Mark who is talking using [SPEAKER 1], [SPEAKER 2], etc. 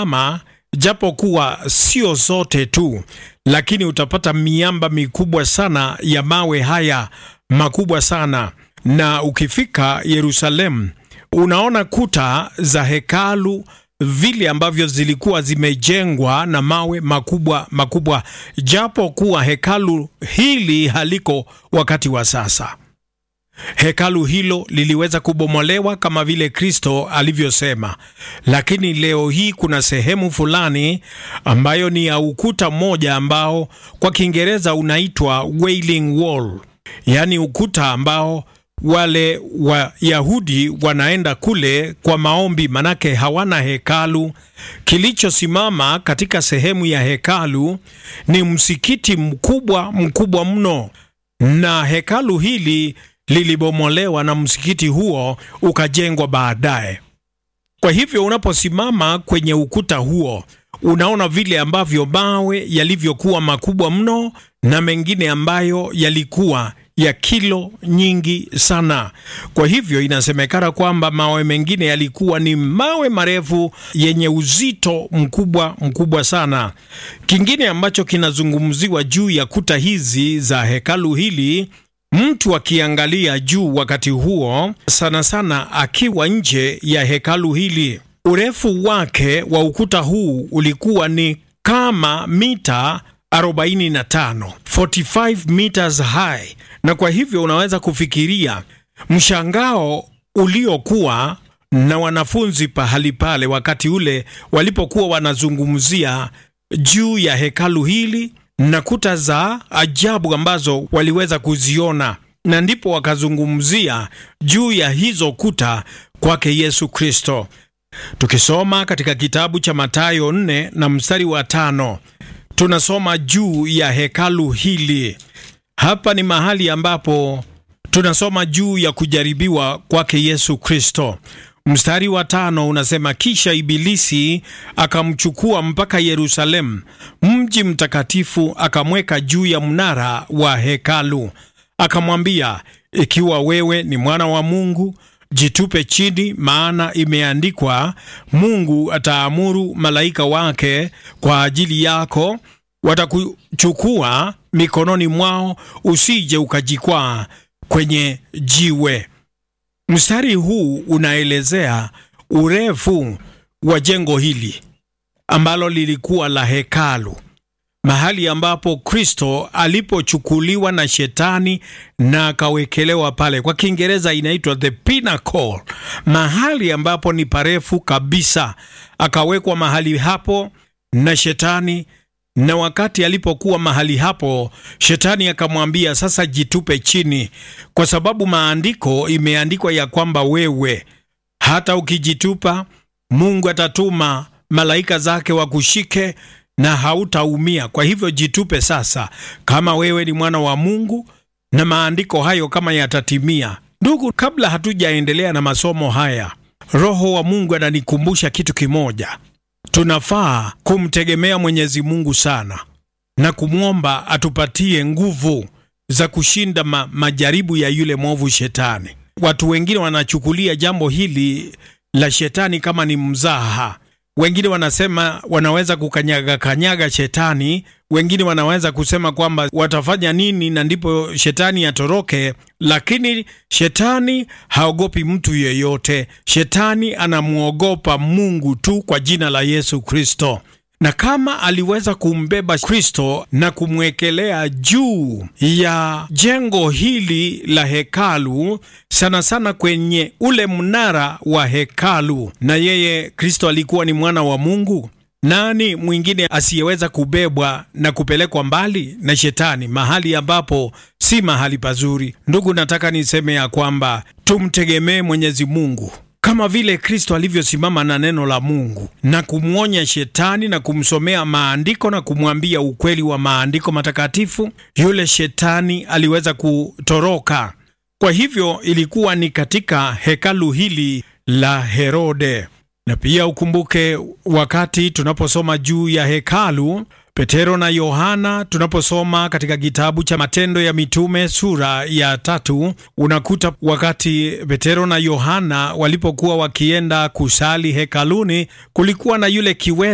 [SPEAKER 1] unaposimama, japo kuwa sio zote tu, lakini utapata miamba mikubwa sana ya mawe haya makubwa sana, na ukifika Yerusalemu unaona kuta za hekalu vile ambavyo zilikuwa zimejengwa na mawe makubwa makubwa, japo kuwa hekalu hili haliko wakati wa sasa. Hekalu hilo liliweza kubomolewa kama vile Kristo alivyosema, lakini leo hii kuna sehemu fulani ambayo ni ya ukuta mmoja ambao kwa Kiingereza unaitwa Wailing Wall, yaani ukuta ambao wale Wayahudi wanaenda kule kwa maombi, manake hawana hekalu. Kilichosimama katika sehemu ya hekalu ni msikiti mkubwa mkubwa mno, na hekalu hili lilibomolewa na msikiti huo ukajengwa baadaye. Kwa hivyo unaposimama kwenye ukuta huo unaona vile ambavyo mawe yalivyokuwa makubwa mno na mengine ambayo yalikuwa ya kilo nyingi sana. Kwa hivyo inasemekana kwamba mawe mengine yalikuwa ni mawe marefu yenye uzito mkubwa mkubwa sana. Kingine ambacho kinazungumziwa juu ya kuta hizi za hekalu hili, mtu akiangalia juu wakati huo, sana sana akiwa nje ya hekalu hili, urefu wake wa ukuta huu ulikuwa ni kama mita 45 45 meters high, na kwa hivyo unaweza kufikiria mshangao uliokuwa na wanafunzi pahali pale wakati ule walipokuwa wanazungumzia juu ya hekalu hili na kuta za ajabu ambazo waliweza kuziona, na ndipo wakazungumzia juu ya hizo kuta kwake Yesu Kristo. Tukisoma katika kitabu cha Mathayo 4 na mstari wa tano tunasoma juu ya hekalu hili. Hapa ni mahali ambapo tunasoma juu ya kujaribiwa kwake Yesu Kristo. Mstari wa tano unasema, kisha Ibilisi akamchukua mpaka Yerusalemu, mji mtakatifu, akamweka juu ya mnara wa hekalu, akamwambia, ikiwa wewe ni mwana wa Mungu jitupe chini, maana imeandikwa, Mungu ataamuru malaika wake kwa ajili yako, watakuchukua mikononi mwao, usije ukajikwaa kwenye jiwe. Mstari huu unaelezea urefu wa jengo hili ambalo lilikuwa la hekalu, mahali ambapo Kristo alipochukuliwa na Shetani na akawekelewa pale. Kwa Kiingereza inaitwa the pinnacle, mahali ambapo ni parefu kabisa. Akawekwa mahali hapo na Shetani, na wakati alipokuwa mahali hapo, Shetani akamwambia sasa, jitupe chini, kwa sababu maandiko imeandikwa ya kwamba wewe hata ukijitupa, Mungu atatuma malaika zake wakushike na hautaumia. Kwa hivyo jitupe sasa, kama wewe ni mwana wa Mungu, na maandiko hayo kama yatatimia. Ndugu, kabla hatujaendelea na masomo haya, Roho wa Mungu ananikumbusha kitu kimoja. Tunafaa kumtegemea Mwenyezi Mungu sana na kumwomba atupatie nguvu za kushinda ma majaribu ya yule mwovu Shetani. Watu wengine wanachukulia jambo hili la Shetani kama ni mzaha wengine wanasema wanaweza kukanyaga kanyaga shetani. Wengine wanaweza kusema kwamba watafanya nini na ndipo shetani atoroke, lakini shetani haogopi mtu yeyote. Shetani anamwogopa Mungu tu kwa jina la Yesu Kristo. Na kama aliweza kumbeba Kristo na kumwekelea juu ya jengo hili la hekalu, sana sana kwenye ule mnara wa hekalu, na yeye Kristo alikuwa ni mwana wa Mungu, nani mwingine asiyeweza kubebwa na kupelekwa mbali na shetani, mahali ambapo si mahali pazuri? Ndugu, nataka niseme ya kwamba tumtegemee Mwenyezi Mungu kama vile Kristo alivyosimama na neno la Mungu na kumwonya shetani na kumsomea maandiko na kumwambia ukweli wa maandiko matakatifu, yule shetani aliweza kutoroka. Kwa hivyo ilikuwa ni katika hekalu hili la Herode. Na pia ukumbuke wakati tunaposoma juu ya hekalu Petero na Yohana, tunaposoma katika kitabu cha Matendo ya Mitume sura ya tatu, unakuta wakati Petero na Yohana walipokuwa wakienda kusali hekaluni, kulikuwa na yule kiwete